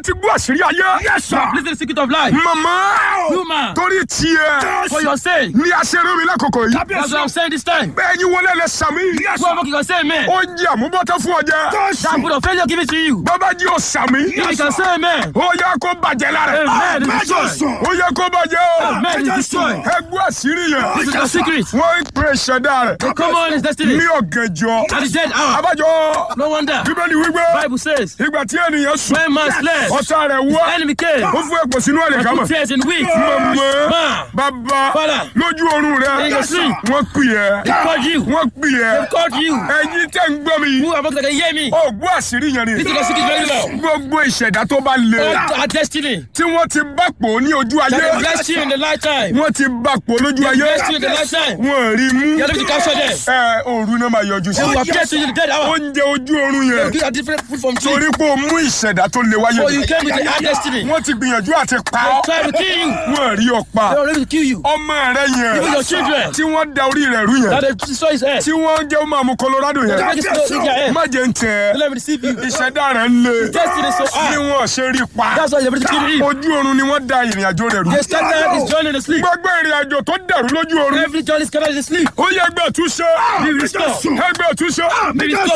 ti gbọ́ àṣírí ayé. Yes, sir. Listen to the secret of life. màmá Human. torí tiẹ̀ For your sake. ní aṣeré mi lákòókò yìí. That's what I'm saying this time. bẹ́ẹ̀ yín wọlé lẹ sàmí. Yes, Whoever can say amen. ó jẹ́ àmúbọ́tọ́ fún ọjà. That put of failure give it to you. bàbá jí o sàmí. If you can say amen. ó yẹ kó bàjẹ́ lára. Amen is Mẹ́jọ destroyed. sùn. ó yẹ kó bàjẹ́ o. Amen is destroyed. ẹgbẹ́ àṣírí yẹn. This is the secret. wọ́n ń pè ṣẹ̀dá rẹ̀. The common is destiny. ní ọ̀gànjọ́. At the dead hour. abájọ No wonder. bíbélì wípé Bible says. ìgbà tí ènìyàn sùn When man slept. ọ̀tá rẹ̀ wá Enemy came. ó fún ẹ̀pọ̀ sínú ẹ̀rẹ̀ And kámọ̀. put tears in weak. mọ̀mọ́ Man. bàbá Father. lójú oorun rẹ̀ In your sleep. wọ́n pè ẹ́ They called you. wọ́n pè ẹ́ They called you. ẹ̀yin tẹ́ ń gbọ́ mi Who am I going to hear me? ó gbọ́ àṣírí yẹn ni This is the secret very well. gbogbo ìṣẹ̀dá tó bá le All our destiny. tí wọ́n ti bá pò ní ojú ayé That they blessed you in the lifetime. wọ́n ti bá pò lójú ayé Blessed you in the lifetime. wọ́n rí mú You are able to capture them. ẹ òru náà máa yọjú sí They will appear to you in the dead hour. oúnjẹ ojú oorun yẹn These are different food from tree. torí pé o mú ìṣẹ̀dá tó le wáyé So you came with the hard destiny. wọ́n ti gbìyànjú àti pa They ọ́ tried to kill you. wọ́n rí ọ pa They were ready to kill you. ọmọ rẹ yẹn Even your children. tí wọ́n da orí rẹ̀ rú yẹn That they destroy his head. tí wọ́n jẹ́ ó máa mú Colorado They yẹn make it slow in their head. má jẹ́ ń tẹ̀ Don't let me deceive you. ìṣẹ̀dá rẹ̀ ń le Destiny is so bí hard. wọ́n ṣe rí pa That's why they're ready to kill him. ojú oorun ni wọ́n da ìrìn àjò rẹ̀ rú They started his journey in the sleep. gbogbo ìrìn àjò tó dàrú lójú oorun Every journey is scattered in the sleep. ó yẹ ẹgbẹ́ túnṣe Be restored. ẹgbẹ́ túnṣe Be restored.